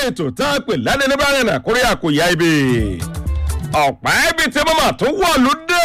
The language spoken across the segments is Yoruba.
ètò tá a pè lẹ́ni ní báyìí náà kórè àkòyà ibi ọ̀pá ibi tí mọ́mọ́ tó wọ̀ lóde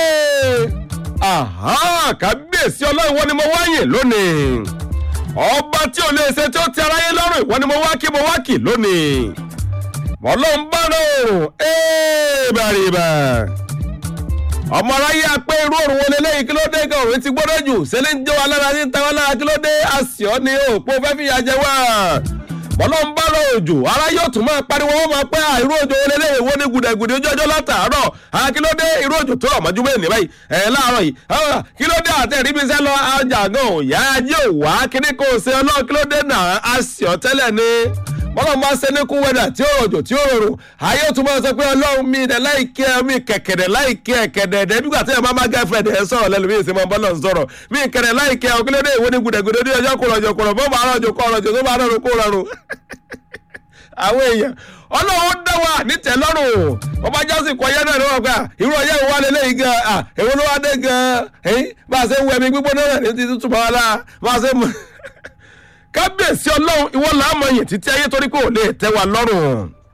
kábíyèsí ọlọ́run wọn ni mo wáyè lónìí ọba tí ò lè ṣe tí ó ti aráyé lọ́rùn ìwọ ni mo wá kí mo wá kì lónìí ọlọ́run bá rọrùn bàrìbà ọmọ aráyé apẹ́ irú òrùn wọlé lẹ́yìn kí ló dé kí òrùn ti gbọ́dọ̀ jù sẹ́lẹ̀ ń jẹ́ wa lára ní tàwa lára kí ló dé àṣìọ́ ni òpó fẹ́ fi yàjẹ́ wá ọlọ́run bá rọ òjò ara yóò tún máa pariwo wọn máa pẹ́ irú òjò wọlé lẹ́yìn wọ́n ní gùdẹ̀gùdẹ̀ ojú ọjọ́ látàárọ̀ akílódé irú òjò tó rọ̀ mọ́jú bẹ́ẹ̀ ní báyìí ẹ̀ láàárọ̀ yìí kílódé àtẹ̀rí bí sẹ́ lọ ọjà gan òyà ajé òwá kíní kò ṣe ọlọ́run kílódé náà àṣìọ́ tẹ́lẹ̀ ni bọ́lá máa ṣe ní kú wẹ́dà tí ó rọ̀jò tí ó rọrùn ayé tún máa sọ pé ọlọ́run mi dẹ̀ láìkẹ́ mi kẹ̀kẹ̀dẹ̀ láìkẹ́ ẹ̀kẹ̀dẹ̀ ẹ̀dẹ̀ bígbà tí ẹ̀ máa máa gẹ́fẹ̀ dẹ̀ sọ̀rọ̀ lẹ́nu mi ìsìn máa bọ́lá ń sọ̀rọ̀ mi kẹ̀dẹ̀ láìkẹ́ ọ̀kílódé ìwé ní gùdẹ̀gùdẹ̀ ní ọjọ́ kúrọ̀jọ̀ kúrọ̀ bọ́ máa rọ̀jò kọ́ rọ̀jò tó máa rọrùn kó rọrùn àwọn èèyàn ọlọ́run dá wa nítẹ̀lọ́rùn ọba jásìn kọ ọyẹ́ náà ni wọ́n gbà irú ọyẹ́ ìwà lélẹ́yìn gan à èwo ló wá dé gan ẹ̀yìn bá a ṣe ń wọ ẹ̀mí gbígbóná náà ní ti tútù bá wa lá bá a ṣe mú kábíyèsí ọlọ́run ìwọ làá mọ yẹn títí ayé torí kò lè tẹ́ wa lọ́rùn.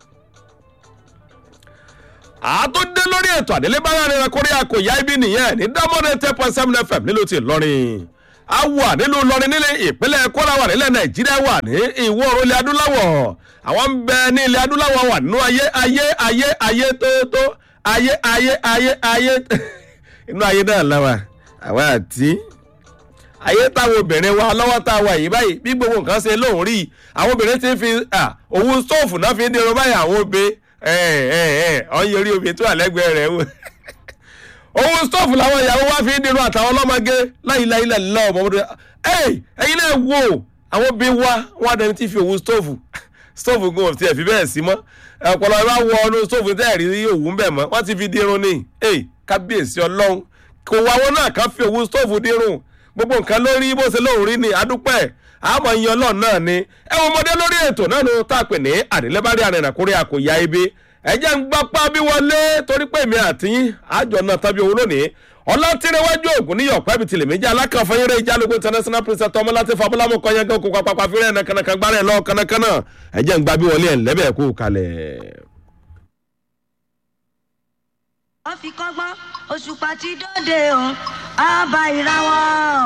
àtúndé lórí ètò àdélébára rẹ̀ kórè àkòyá ibi nìyẹn ní dámọ́dé ten point seven fm nílùú ti lọ́rin a wà nílùú lọrin nílé ìpínlẹ̀ kọ́lá wà nílẹ̀ nàìjíríà wà ní ìwọ̀ oòrùn ilẹ̀ adúláwọ̀ àwọn ń bẹ ní ilẹ̀ adúláwọ̀ wà nínú ayé ayé ayé ayé tóótó ayé ayé ayé ayé inú ayé náà lọ́wọ́ àwa àti ayé táwọn obìnrin wa lọ́wọ́ tá a wà yìí báyìí bí gbogbo nǹkan ṣe lóun rí àwọn obìnrin ti fi òun stóòfù náà fi ń dirun báyìí àwọn obe ọ̀yẹ́ orí omi tó wà lẹ́gbẹ̀ẹ́ rẹ̀ wò owó stọọfù làwọn ìyàwó wa fi ń dirun àtàwọn ọlọ́mọge láìláìlẹ̀ lọ́wọ́ ọmọdé ẹ̀yin náà wò àwọn bí wa wọn adẹni tí fi owó stọọfù stọọfù gun ọ̀tí ẹ̀ fi bẹ́ẹ̀ sí mọ́ ọ̀pọ̀lọpọ̀ bá wọ ọ́nù stọọfù tẹ́ ẹ̀ rí òwú ń bẹ̀ mọ́ wọ́n ti fi dirun ní kábíyèsí ọlọ́run kò wá wọn náà ká fi owó stọọfù dirun gbogbo nǹkan lórí bó ṣe lóun rí ni adúpẹ́ àmọ́ iye ọlọ́run náà ni ẹ wọ́n ọmọdé lórí ètò náà ló tá a pè ní àdélébárí àrìnàkúrẹ́ àkòyá ibi ẹjẹ ń gbapá bí wọlé torí pé èmi àti àjọ náà tàbí owó lónìí ọlátìrẹwájú ògùn níyọ̀ pẹ́bì tìlẹ̀ méjì alákànfẹ́yẹrẹ ìjálógún international princess tọmọ láti fabúlámù kọyẹngàn kó papapa fírẹ́ ẹ̀nà kànàkàn gbárẹ̀ lọ kànàkànà ẹjẹ ń gbá bí wọlé ẹ̀ lẹ́bẹ̀ẹ́ kú kalẹ̀. wọ́n fi kọ́gbọ́n òṣùpá ti dóde o àbá ìràwọ̀.